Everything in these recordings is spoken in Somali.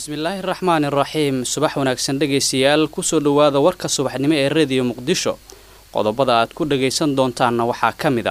bismillaahi raxmaani raxiim subax wanaagsan dhegaystayaal kusoo dhowaada warka subaxnimo ee rediyo muqdisho qodobada aad ku dhagaysan doontaanna waxaa ka mid a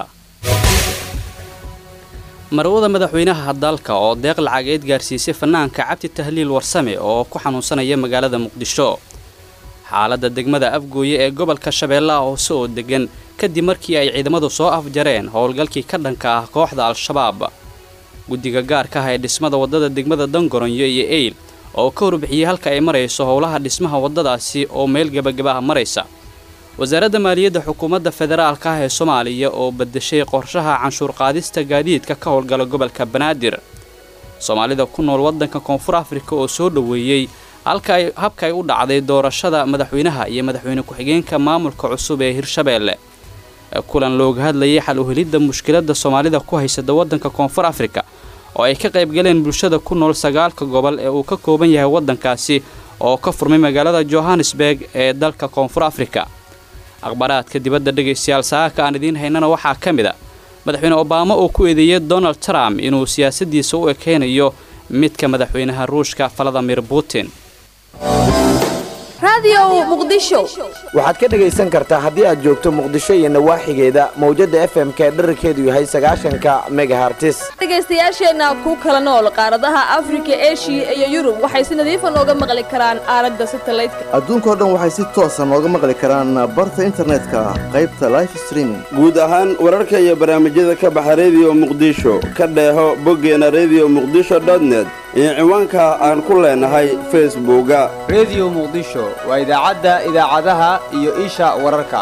marwada madaxweynaha dalka oo deeq lacageed gaarsiisay fanaanka cabdi tahliil warsame oo ku xanuunsanaya magaalada muqdisho xaaladda degmada afgooye ee gobolka shabeellaha hoose oo degan kadib markii ay ciidamadu soo afjareen howlgalkii ka dhanka ah kooxda al-shabaab guddiga gaarka ah ee dhismada waddada degmada dangoronyo iyo eyl oo ka warbixiyey halka ay marayso howlaha dhismaha waddadaasi oo meel gebagabaha maraysa wasaaradda maaliyadda xukuumadda federaalka ah ee soomaaliya oo badashay qorshaha canshuur qaadista gaadiidka ka howlgala gobolka banaadir soomaalida ku nool waddanka koonfur afrika oo soo dhoweeyey habka ay u dhacday doorashada madaxweynaha iyo madaxweyne ku-xigeenka maamulka cusub ee hirshabeelle kulan looga hadlayay xal uhelidda mushkiladda soomaalida ku haysada waddanka koonfur afrika oo ay ka qaybgaleen bulshada ku nool sagaalka gobol ee uu ka kooban yahay waddankaasi oo ka furmay magaalada johannesburg ee dalka koonfur afrika akhbaaraadka dibadda dhegaystayaal saaka aan idiin haynana waxaa ka mid a madaxweyne obaama oo ku eedeeyey donald trump inuu siyaasaddiisa u ekeynayo midka madaxweynaha ruushka valadimir putin waxaad ka dhegaysan kartaa haddii aad joogto muqdisho iyo nawaaxigeeda mawjadda f m k dherarkeedu yahay sagaashanka megahartis dhegaystayaasheenna ku kala nool qaaradaha afrika eshiya iyo yurub waxay si nadiifa nooga maqli karaan aalada satalaydka adduunkao dhan waxay si toosa nooga maqli karaan barta internetka qaybta life streaming guud ahaan wararka iyo barnaamijyada ka baxa rediyo muqdisho ka dheeho boggeena rediyo muqdisho dotnet iyo ciwaanka aan ku leenahay facebooka rediyo muqdisho waa idaacadda idaacadaha iyo isha wararka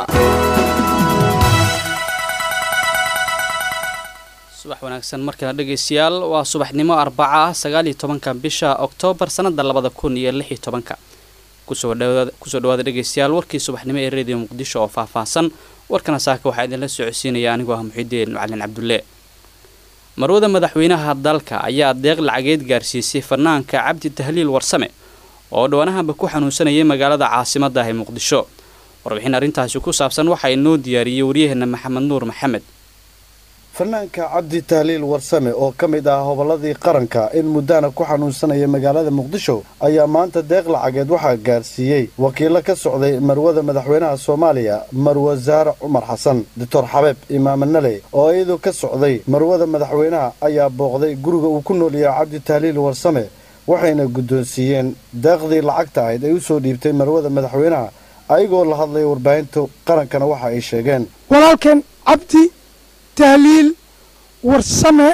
subax wanaagsan markana dhegaystayaal waa subaxnimo arbaca ah sagaal iyo tobanka bisha oktoobar sannada labada kun iyo lix iyo tobanka kusoo dhawaada dhegaystayaal warkii subaxnimo ee rediyo muqdisho oo faahfaahsan warkana saaka waxaa idinla socodsiinaya anigoo ah muxidiin macalin cabdulle marwada madaxweynaha dalka ayaa deeq lacageed gaarsiisay fanaanka cabdi tahliil warsame oo dhowaanahanba ku xanuunsanayay magaalada caasimadda ah ee muqdisho warbixin arrintaasi ku saabsan waxaa inoo diyaariyey waryaheena maxamed nuur maxamed fanaanka cabdi tahliil warsame oo ka mid ah hobolladii qaranka in muddana ku xanuunsanaya magaalada muqdisho ayaa maanta deeq lacageed waxaa gaarsiiyey wakiilo ka socday marwada madaxweynaha soomaaliya marwe saare cumar xasan doctor xabeeb imaame nale oo iyadu ka socday marwada madaxweynaha ayaa booqday guriga uu ku noolyahay cabdi tahliil warsame waxayna guddoonsiiyeen deeqdii lacagta ahayd ay u soo dhiibtay marwada madaxweynaha ayagoo la hadlaya warbaahinta qarankana waxa ay sheegeen walaalkeen cabdi tahliil warsame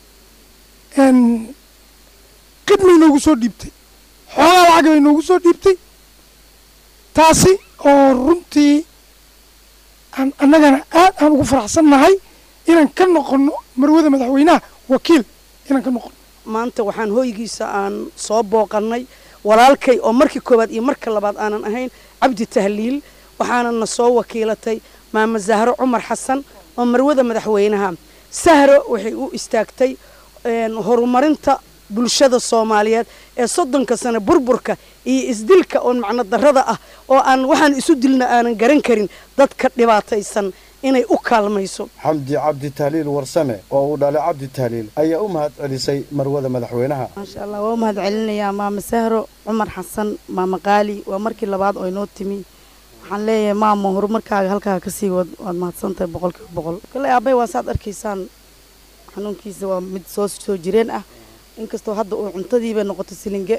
qidmay noogu soo dhiibtay xoolaa lacag bay noogu soo dhiibtay taasi oo runtii aan annagana aad aan ugu faraxsan nahay inaan ka noqonno marwada madaxweynaha wakiil inaan ka noqonno maanta waxaan hooygiisa aan soo booqannay walaalkay oo markii koowaad iyo marka labaad aanan ahayn cabdi tahliil waxaana na soo wakiilatay maama zahro cumar xasan oo marwada madaxweynaha sahro waxay u istaagtay horumarinta bulshada soomaaliyeed ee soddonka sano burburka iyo isdilka oon macno darrada ah oo aan waxaan isu dilna aanan garan karin dadka dhibaataysan inay u kaalmayso xamdi cabdi tahliil warsame oo uu dhalay cabdi tahliil ayaa u mahad celisay marwada madaxweynaha maasha allah waa u mahad celinayaa maama sahro cumar xasan maama qaali waa markii labaad oo inoo timi waxaan leeyahay maama horumarkaaga halkaa kasii wad waad mahadsantahay boqolkiiba boqol kale aabay waa saad arkaysaan xanuunkiisa waa mid soo soo jireen ah inkastoo hadda uu cuntadiiba noqoto silinge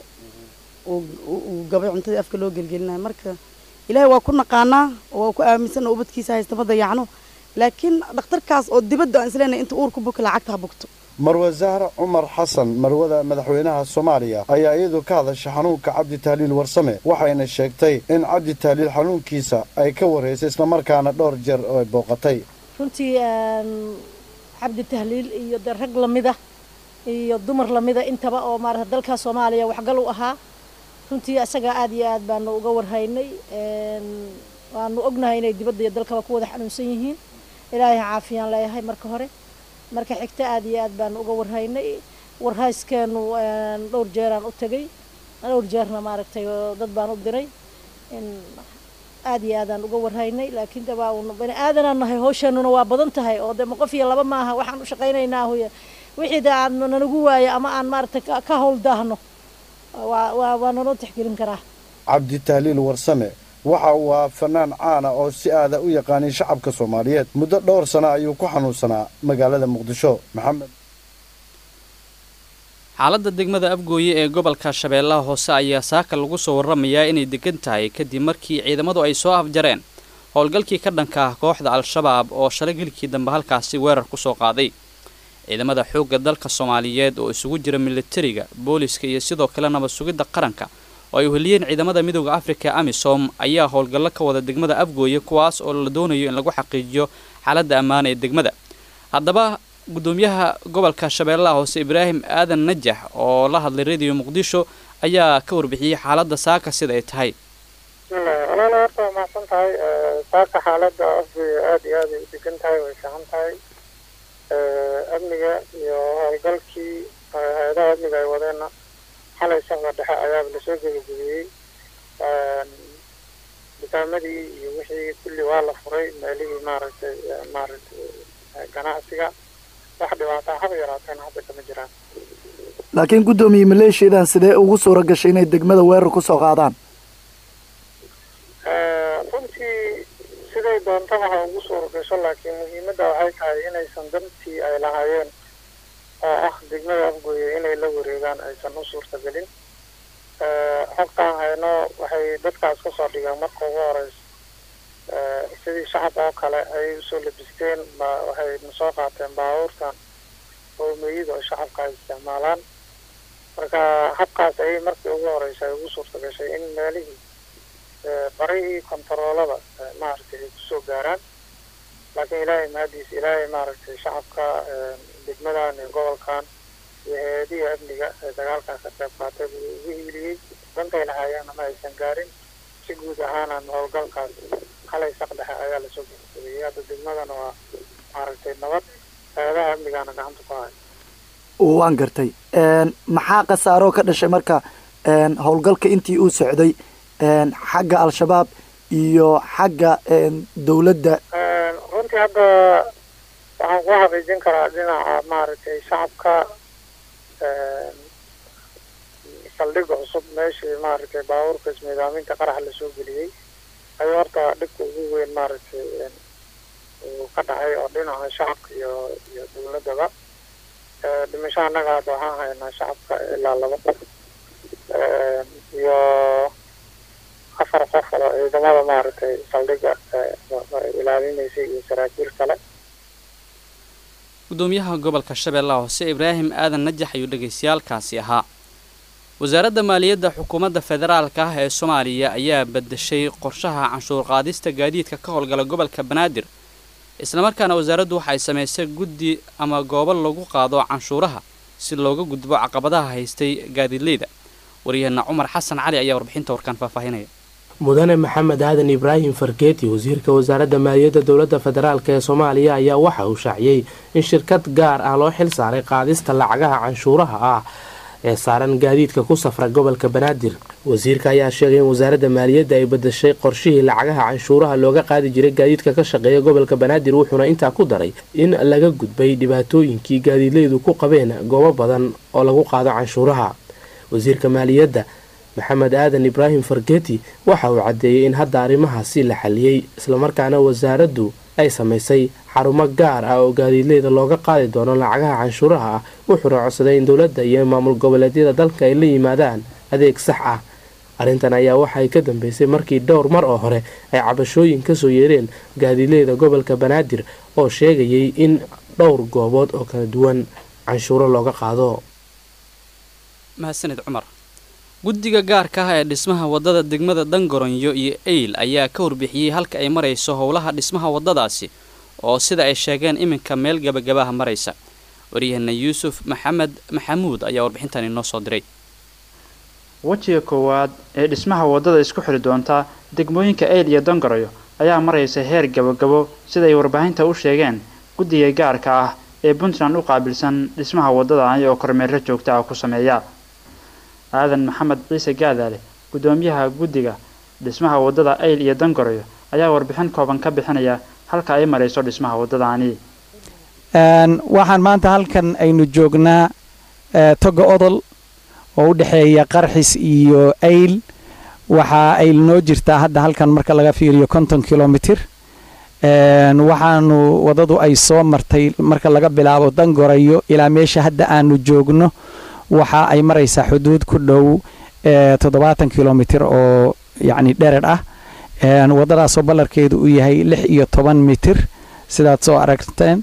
uu gabay cuntadii afka loo gelgelinayo marka ilaahay waa ku naqaanaa oo waa ku aaminsan oo ubadkiisa haysta ma dayacno laakiin dhakhtarkaas oo dibadda aan isleenahay inta uurku buka lacagta ha bugto marwe zahra cumar xasan marwada madaxweynaha soomaaliya ayaa iyadu ka hadashay xanuunka cabdi tahliil warsame waxayna sheegtay in cabdi tahliil xanuunkiisa ay ka wareysay islamarkaana dhowr jeer oo ay booqatay runtii cabdi tahliil iyo de rag lamida iyo dumar lamida intaba oo maarata dalka soomaaliya waxgal u ahaa runtii isagaa aad iyo aad baanu uga warhaynay waanu ognahay inay dibadda iyo dalkaba ku wada xanuunsan yihiin ilaahay caafiyaan leeyahay marka hore marka xigta aad iyo aad baanu uga warhaynay warhayskeenu dhowr jeeraan u tegay dhowr jeerna maaragtay dad baan u diray aad iyo aadaan uga warhaynay laakiin de waa un bani aadanaan nahay hawsheenuna waa badan tahay oo de ma qof iyo laba maaha waxaan u shaqaynaynaa huya wixii de aan nanagu waayo ama aan maaragtay ka hawl daahno waa waa waa naloo tixgelin karaa cabdi tahliil warsame waxa uu ahaa fanaan caana oo si aada u yaqaanay shacabka soomaaliyeed muddo dhowr sano ayuu ku xanuunsanaa magaalada muqdisho maxamed xaaladda degmada afgooye ee gobolka shabeellaha hoose ayaa saaka lagu soo warramayaa inay degan tahay kadib markii ciidamadu ay soo afjareen howlgalkii ka dhanka ah kooxda al-shabaab oo shalay gelikii dambe halkaasi weerar ku soo qaaday ciidamada xoogga dalka soomaaliyeed oo isugu jira militariga booliska iyo sidoo kale nabad sugidda qaranka oo ay uheliyeen ciidamada midooda afrika amisom ayaa howlgallo ka wada degmada afgooye kuwaas oo la doonayo in lagu xaqiijiyo xaaladda ammaan ee degmada haddaba gudoomiyaha gobolka shabeellaha hoose ibraahim aadan najax oo la hadlay radio muqdisho ayaa ka warbixiyey xaaladda saaka sida ay tahay bismillahi walaala horta waa mahadsan tahay saaka xaaladda afgooye aada iyo aad ay u degan tahay way fiican tahay amniga iyo howlgalkii hay-adaha amniga ay wadeenna xalay socda dhexe ayaaba lasoo gebagabiyey dukaamadii iyo wixii kulli waa la furay meelihii maaragtay maaragtay ganacsiga wax dhibaataa haba yaraateen hadda kama jiraan laakiin guddoomiye maleeshiyadan sidee ugu suura gashay inay degmada weerar ku soo qaadaan runtii siday doontaba ha ugu suura gasho laakiin muhiimadda waxay tahay inaysan dantii ay lahaayeen oo ah degmada afgooye inay la wareegaan aysan u suurtagelin xogtaan hayno waxay dadkaas kasoo dhigeen marka ugu horeysa sidii shacab oo kale ayay usoo labisteen ba waxay nasoo qaateen baabuurtan hoomeyida oo shacabka ay isticmaalaan marka habkaas ayay markii ugu horeysa ay ugu suurta gashay in meelihii barihii kontaroolada maaragtay ay kusoo gaaraan laakiin ilaahay mahadiis ilaahay maaragtay shacabka degmadan iyo gobolkan iyo hay-adihii amniga ee dagaalkan ka qayb qaatay buu ugu hiiliyey dantay lahaayeenna ma aysan gaarin si guud ahaanan howlgalkaas halay saq dhexe ayaa lasoo gebagabeeyey hadda degmadana waa maaragtay nabad hay-adaha amnigaana gacanta ku haya waan gartay maxaa khasaaroo ka dhashay marka howlgalka intii uu socday xagga al-shabaab iyo xagga dowladda runtii hadda waxaan ku xaqiijin karaa dhinaca maaragtay shacabka saldhigga cusub meeshii maaragtay baabuurka ismiidaaminta qaraxa lasoo geliyey ayuu horta dhibka ugu weyn maaragtay uu ka dhacay oo dhinaca shacabka iyo iyo dowladdaba dhimasho annaga hadda waxaan haynaa shacabka ilaa laba qof iyo afar qof oo ciidamada maaragtay saldhigga ilaalinaysay iyo saraakiil kale gudoomiyaha gobolka shabeellaha hoose ibraahim aadan najax ayuu dhegaystayaalkaasi ahaa wasaaradda maaliyadda xukuumadda federaalka ah ee soomaaliya ayaa badashay qorshaha canshuur qaadista gaadiidka ka howlgala gobolka banaadir islamarkaana wasaaraddu waxay samaysay guddi ama goobo lagu qaado canshuuraha si looga gudbo caqabadaha haystay gaadiidleyda waryaheena cumar xasan cali ayaa warbixinta warkaan faahfaahinaya mudane maxamed aadan ibraahim fargeeti wasiirka wasaaradda maaliyadda dowladda federaalk ee soomaaliya ayaa waxa uu shaaciyey in shirkad gaar ah loo xil saaray qaadista lacagaha canshuuraha ah ee saaran gaadiidka ku safra gobolka banaadir wasiirka ayaa sheegay in wasaaradda maaliyadda ay badashay qorshihii lacagaha canshuuraha looga qaadi jiray gaadiidka ka shaqeeya gobolka banaadir wuxuuna intaa ku daray in laga gudbay dhibaatooyinkii gaadiidleydu ku qabeen goobo badan oo lagu qaado canshuuraha wasiirka maaliyadda maxamed aadan ibraahim fargeti waxa uu caddeeyey in hadda arrimahaasi la xaliyey islamarkaana wasaaraddu ay samaysay xarumo gaar ah oo gaadiidleyda looga qaadi doono lacagaha canshuuraha ah wuxuuna codsaday in dowladda iyo maamul goboleedyada dalka ay la yimaadaan adeeg sax ah arrintan ayaa waxay ka dambeysay markii dhowr mar oo hore ay cabashooyin kasoo yeereen gaadiidleyda gobolka banaadir oo sheegayay in dhowr goobood oo kala duwan canshuuro looga qaado mahadsanid cumar guddiga gaarka ah ee dhismaha waddada degmada dangoronyo iyo eyl ayaa ka warbixiyey halka ay marayso howlaha dhismaha waddadaasi oo sida ay sheegeen iminka meel gabagabaha maraysa waryaheena yuusuf maxamed maxamuud ayaa warbixintan inoo soo diray wejiga koowaad ee dhismaha waddada isku xiri doonta degmooyinka eyl iyo dangoroyo ayaa maraysa heer gabagabo siday warbaahinta u sheegeen guddiga gaarka ah ee puntland u qaabilsan dhismaha waddadani oo kormeerro joogta ah ku sameeya aadan maxamed ciise gaadaale guddoomiyaha guddiga dhismaha waddada ayl iyo dangoroyo ayaa warbixin kooban ka bixinaya halka ay marayso dhismaha waddadani waxaan maanta halkan aynu joognaa toga odol oo u dhexeeya qarxis iyo ayl waxaa ayl noo jirtaa hadda halkan marka laga fiiriyo konton kilomitir waxaanu wadadu ay soo martay marka laga bilaabo dangorayo ilaa meesha hadda aanu joogno waxa ay maraysaa xuduud ku dhow toddobaatan kilomitir oo yacni dherer ah wadadaasoo ballarkeedu uu yahay lix iyo toban mitir sidaad soo aragteen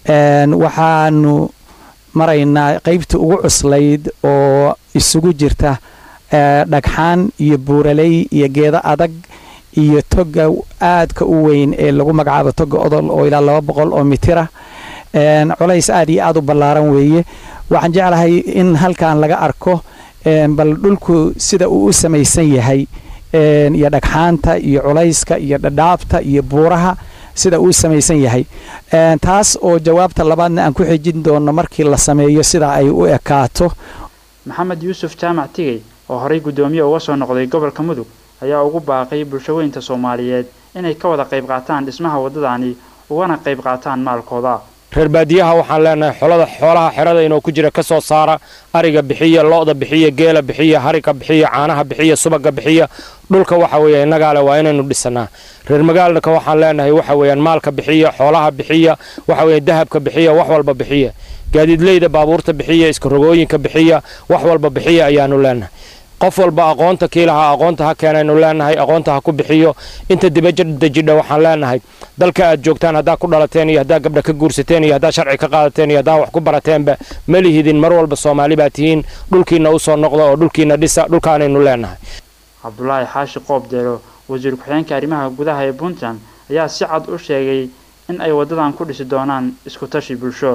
waxaanu maraynaa qaybta ugu cuslayd oo isugu jirta dhagxaan iyo buuraley iyo geedo adag iyo toga aadka u weyn ee lagu magacaabo toga odol oo ilaa laba boqol oo mitira culays aad iyo aad u ballaaran weeye waxaan jeclahay in halkan laga arko bal dhulku sida uu u samaysan yahay iyo dhagxaanta iyo culayska iyo dhadhaabta iyo buuraha sida uu samaysan yahay taas oo jawaabta labaadna aan ku xijin doono markii la sameeyo sida ay u ekaato maxamed yuusuf jaamac tigey oo horey guddoomiye uga soo noqday gobolka mudug ayaa ugu baaqay bulshaweynta soomaaliyeed inay ka wada qayb qaataan dhismaha waddadani ugana qayb qaataan maalkooda reer baadiyaha waxaan leenahay xolada xoolaha xerada inoo ku jira ka soo saara ariga bixiya lo-da bixiya geela bixiya hariga bixiya caanaha bixiya subaga bixiya dhulka waxa weeye innagaale waa inaynu dhisanaa reer magaalka waxaan leenahay waxa weeyaan maalka bixiya xoolaha bixiya waxa weeye dahabka bixiya wax walba bixiya gaadiidleyda baabuurta bixiya iskarogooyinka bixiya wax walba bixiya ayaanu leenahay qof walba aqoonta kiilaha aqoonta ha keenaynu leenahay aqoonta ha ku bixiyo inta dibadejidha waxaan leenahay dalka aad joogtaan haddaa ku dhalateen iyo haddaa gabdha ka guursateen iyo haddaa sharci ka qaadateen iyo haddaa wax ku barateenba ma lihidin mar walba soomaali baa tihiin dhulkiina usoo noqda oo dhulkiina dhisa dhulkaanaynu leenahay cabdulaahi xaashi qoobdeelo wasiir ku-xigeenka arrimaha gudaha ee puntland ayaa si cad u sheegay in ay waddadan ku dhisi doonaan isku tashi bulsho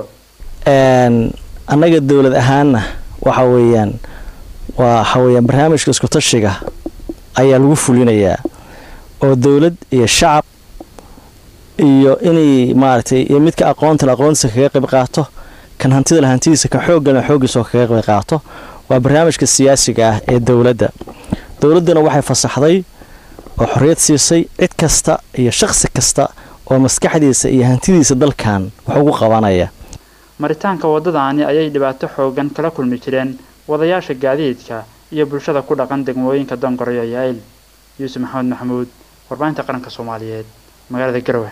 annaga dowlad ahaanna waxa weeyaan waa waxa weeyaan barnaamijka isku tashiga ayaa lagu fulinayaa oo dowlad iyo shacab iyo inay maaragtay iyo midka aqoonta aqoontiisa kaga qayb qaato kan hantida la hantidiisa kan xooggana xooggiisa oo kaga qayb qaato waa barnaamijka siyaasiga ah ee dowladda dowladduna waxay fasaxday oo xorriyad siisay cid kasta iyo shaqsi kasta oo maskaxdiisa iyo hantidiisa dalkan wax ugu qabanaya maritaanka waddadaani ayay dhibaato xoogan kala kulmi jireen wadayaasha gaadiidka iyo bulshada ku dhaqan degmooyinka dongoryo iyo ayl yuusuf maxamed maxamuud warbaahinta qaranka soomaaliyeed magaalada garowe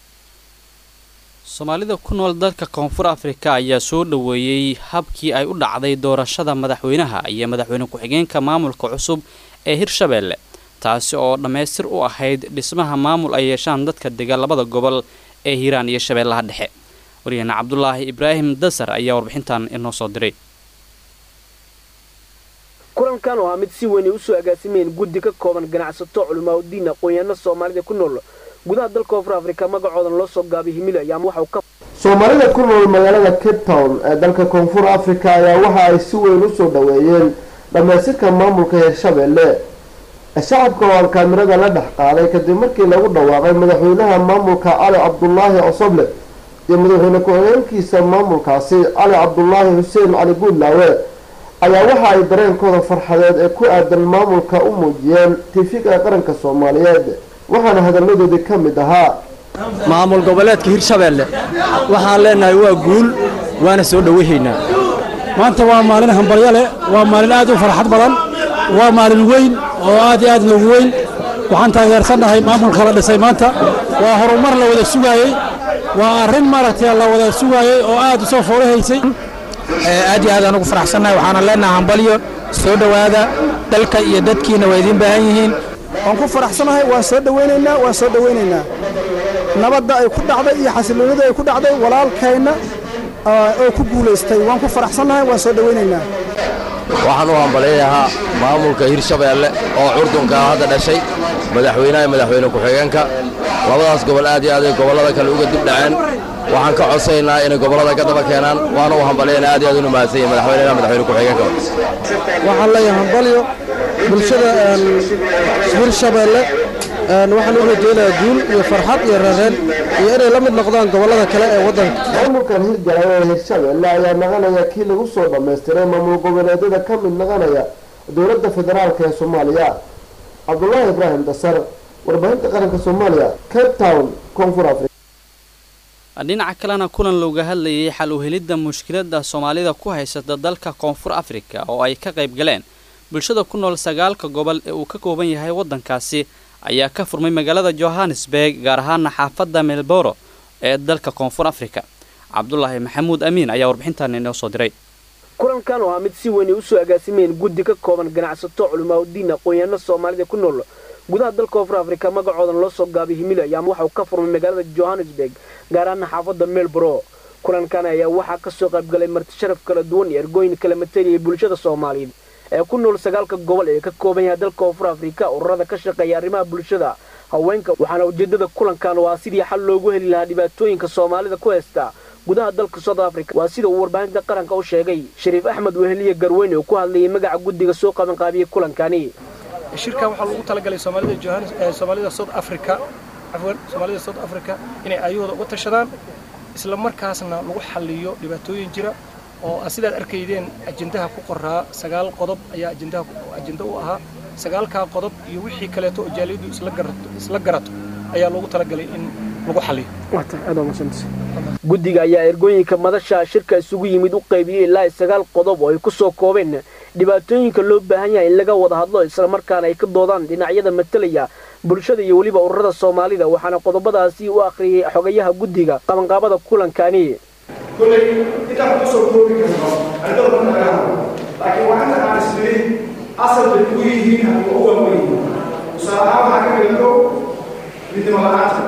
soomaalida ku nool dalka koonfur afrika ayaa soo dhoweeyey habkii ay u dhacday doorashada madaxweynaha iyo madaxweyne ku-xigeenka maamulka cusub ee hirshabeelle taasi oo dhammaystir u ahayd dhismaha maamul ay yeeshaan dadka dega labada gobol ee hiiraan iyo shabeellaha dhexe waryaheena cabdulaahi ibraahim dasar ayaa warbixintan inoo soo diray kulankan oo ah mid si weyn ay usoo agaasimeen guddi ka kooban ganacsato culimaauddiin aqoon-yahanno soomaalida ku nool gudaha dalka koonfur afrika magacoodan loo soo gaabay himilo ayaa waxau ka soomaalida ku nool magaalada cape town ee dalka koonfur afrika ayaa waxa ay si weyn usoo dhoweeyeen dhammaystirka maamulka hirshabeelle shacabka oo aan kaamirada la dhex qaaday kadib markii lagu dhawaaqay madaxweynaha maamulka cali cabdulaahi cosoble iyo madaxweyne ku-xigeenkiisa maamulkaasi cali cabdulaahi xuseen cali guudlaawe ayaa waxa ay dareenkooda farxadeed ee ku aadan maamulka u muujiyeen tiifiga qaranka soomaaliyeed waxaana hadalladoodii ka mid ahaa maamul goboleedka hirshabeelle waxaan leenahay waa guul waana soo dhowahaynaa maanta waa maalin hambalyo leh waa maalin aad u farxad badan waa maalin weyn oo aad iyo aad noogu weyn waxaan taageersannahay maamulka la dhisay maanta waa horumar la wada sugaayey waa arrin maaragtay la wada sugaayey oo aad u soo foolahaysay aad iyo aad aan ugu faraxsannahay waxaana leenahay hambalyo soo dhowaada dalka iyo dadkiina waa idiin baahan yihiin waan ku faraxsanahay waan soo dhowaynaynaa waan soo dhowaynaynaa nabadda ay ku dhacday iyo xasiloonida ay ku dhacday walaalkayna oo ku guulaystay waan ku faraxsannahay waan soo dhowaynaynaa waxaan u hambalyayahaa maamulka hirshabeelle oo curdunka hadda dhashay madaxweynaha madaxweyne ku-xigeenka labadaas gobol aad iyo aad ay gobollada kale uga dib dhaceen waxaan ka codsaynaa inay gobollada ka daba keenaan waana u hambalyaynaa aad iyo aad inu mahadsan yahay madaxweynaha madaxweyne ku-xigeenka waxaan leeyahay hambalyo bulshada hirshabeelle waxaan u rajaynayaa guul iyo farxad iyo reereen iyo inay la mid noqdaan gobollada kale ee waddanka maamulkan hirgalay ee hirshabeelle ayaa naqanaya kii lagu soo dhammaystiray maamul goboleedyada ka mid naqanaya dowladda federaalk ee soomaaliya cabdulaahi ibraahim dasar warbaahinta qaranka soomaaliya cape town koonfur africa dhinaca kalena kulan looga hadlayay xal u helidda mushkiladda soomaalida ku haysata dalka koonfur afrika oo ay ka qayb galeen bulshada ku nool sagaalka gobol ee uu ka kooban yahay waddankaasi ayaa ka furmay magaalada johannesburg gaar ahaana xaafadda melboro ee dalka koonfur afrika cabdulaahi maxamuud amiin ayaa warbixintan inoo soo diray kulankan oo ah mid si weyn ay usoo agaasimeen guddi ka kooban ganacsato culimaauddiin aqoon-yahanno soomaalida ku nool gudaha dalka koonfur afrika magacoodan loo soo gaabay himilo ayaa waxauu ka furmay magaalada johannesburg gaar ahaana xaafadda melboro kulankan ayaa waxaa ka soo qaybgalay marti sharaf kala duwan iyo ergooyin kala mataliyay bulshada soomaaliyeed ee ku nool sagaalka gobol ee ka kooban yahay dalka koonfur afrika ururada ka shaqeeya arrimaha bulshada haweenka waxaana ujeedada kulankan waa sidii xal loogu heli lahaa dhibaatooyinka soomaalida ku haysta gudaha dalka south africa waa sida uu warbaahinta qaranka u sheegay shariif axmed weheliye garweyne oo ku hadlayay magaca guddiga soo qabanqaabiyey kulankani shirkan waxaa lagu talagalay soomaalida johannes soomaalida south africa cafwan soomaalida south africa inay ayahooda uga tashadaan isla markaasna lagu xalliyo dhibaatooyin jira oo sidaad arkaydeen ajendaha ku qoraa sagaal qodob ayaa ajendaha ajenda u ahaa sagaalkaa qodob iyo wixii kaleeto oo jaaliyadu isla garato isla garato ayaa loogu talagalay in lagu xalliyo guddiga ayaa ergooyinka madasha shirka isugu yimid u qaybiyey ilaa sagaal qodob oo ay ku soo koobeen dhibaatooyinka loo baahan yahay in laga wada hadlo islamarkaana ay ka doodaan dhinacyada matalaya bulshada iyo weliba ururada soomaalida waxaana qodobadaasi u akhriyey xogayaha guddiga qabanqaabada kulankani kolay intaan kusoo koobi karno ardada marka laga hadlo laakiin waxanta aan isniri asal bay kugu yihiin haddii u waaweyn tusaale ahaan waxaa ka mida kow midnimo la-aanta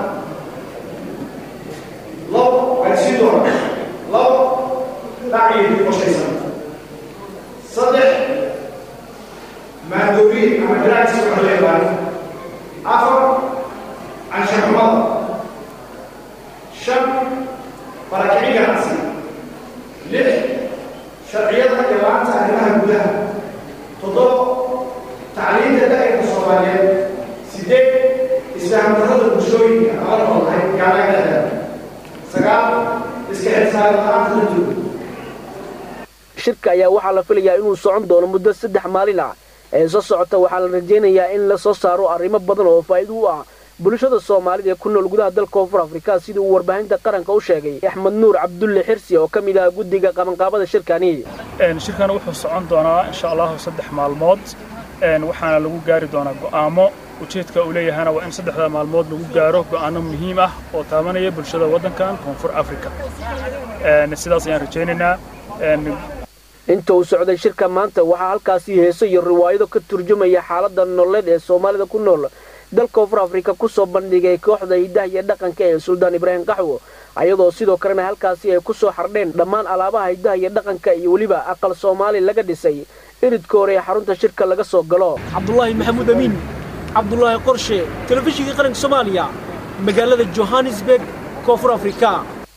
labo waxay sii doona labo dhaciyo dib qoshaysan saddex maandooriye ama daraagsi waxa la yaqaano afar canshaxumada shan barakicin ganacsi lix sharciyada iyo la-aanta arrimaha gudaha toddoba tacliinta da'irka soomaaliyeed sideed isfahamdarrada bulshooyinka ama noolahay gaalaga dhexdeeda sagaal iska xilsaaran la-aanta la jooga shirka ayaa waxaa la filayaa inuu socon doono muddo saddex maalin ah ee soo socota waxaa la rajaynayaa in la soo saaro arrimo badan oo faa'iido u ah bulshada soomaalida ee ku nool gudaha dalka koonfur afrika sida uu warbaahinta qaranka u sheegay axmed nuur cabdulle xirsi oo ka mid ah guddiga qabanqaabada shirkani shirkan wuxuu socon doonaa insha allahu saddex maalmood waxaana lagu gaari doonaa go'aamo ujeedka uu leeyahana waa in saddexda maalmood lagu gaaro go'aano muhiim ah oo taabanaya bulshada waddankan koonfur afrika sidaas ayaan rajaynaynaa inta uu socday shirka maanta waxaa halkaasi heeso iyo riwaayado ka turjumaya xaaladda nololeed ee soomaalida ku nool dalka koonfur afrika ku soo bandhigay kooxda hiddaha iyo dhaqanka ee suldaan ibraahim qaxwo ayadoo sidoo kalena halkaasi ay ku soo xardheen dhammaan alaabaha hiddaha iyo dhaqanka iyo weliba aqal soomaali laga dhisay iridka hore ee xarunta shirka laga soo galo cabdulaahi maxamuud amiin cabdulaahi qorshe telefishinka qaranka soomaaliya magaalada johannesburg koonfur afrika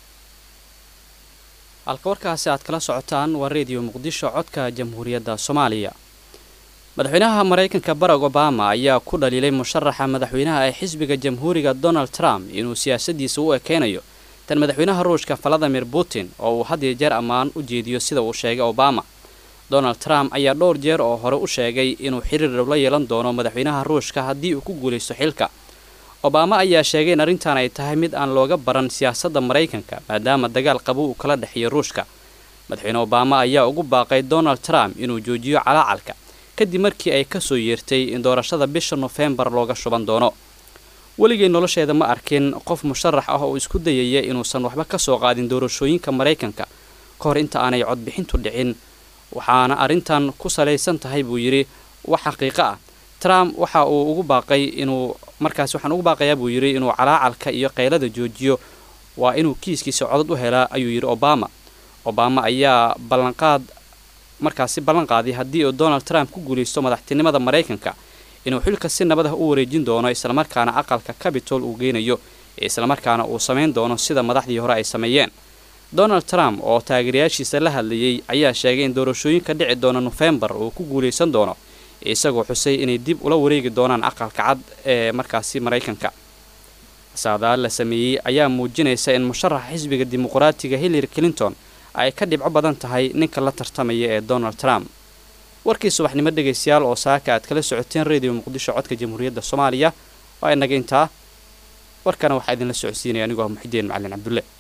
halka warkaasi aad kala socotaan waa reediyo muqdisho codka jamhuuriyadda soomaaliya madaxweynaha maraykanka barack obama ayaa ku dhaliilay musharaxa madaxweynaha ee xisbiga jamhuuriga donald trump inuu siyaasaddiisa u ekeynayo tan madaxweynaha ruushka valadimir putin oo uu had iyo jeer ammaan u jeediyo sida uu sheegay obama donald trump ayaa dhowr jeer oo hore u sheegay inuu xiriir la yeelan doono madaxweynaha ruushka haddii uu ku guulaysto xilka obama ayaa sheegay in arrintan ay tahay mid aan looga baran siyaasadda maraykanka maadaama dagaal qabo uu kala dhexeeyo ruushka madaxweyne obama ayaa ugu baaqay donald trump inuu joojiyo calaacalka kadib markii ay ka soo yeertay in doorashada bisha nofembar looga shuban doono weligay nolosheeda ma arkin qof musharax ah oo isku dayaya inuusan waxba ka soo qaadin doorashooyinka maraykanka ka hor inta aanay codbixintu dhicin waxaana arrintan ku salaysan tahay buu yidhi wax xaqiiqo ah trump waxa uu ugu baaqay inuu markaas waxaan ugu baaqayaa buu yidhi inuu calaacalka iyo qaylada joojiyo waa inuu kiiskiisa codad u helaa ayuu yidhi obama obama ayaa ballanqaad markaasi ballan qaaday haddii uu donald trump ku guulaysto madaxtinimada maraykanka inuu xilka si nabad ah u wareejin doono islamarkaana aqalka cabitol uu geynayo islamarkaana uu samayn doono sida madaxdii hore ay sameeyeen donald trump oo taageerayaashiisa la hadlayay ayaa sheegay in doorashooyinka dhici doona nofembar uu ku guulaysan doono isagoo xusay inay dib ula wareegi doonaan aqalka cad ee markaasi maraykanka saadaal la sameeyey ayaa muujinaysa in musharaxa xisbiga dimuqraatiga hillary clinton ay ka dhibco badan tahay ninka la tartamaya ee donald trump warkii subaxnimo dhegaystayaal oo saaka aad kala socoteen radio muqdisho codka jamhuuriyadda soomaaliya waa inaga intaa warkana waxaa idinla socodsiinaya anigoo ah muxidiin macalin cabdulle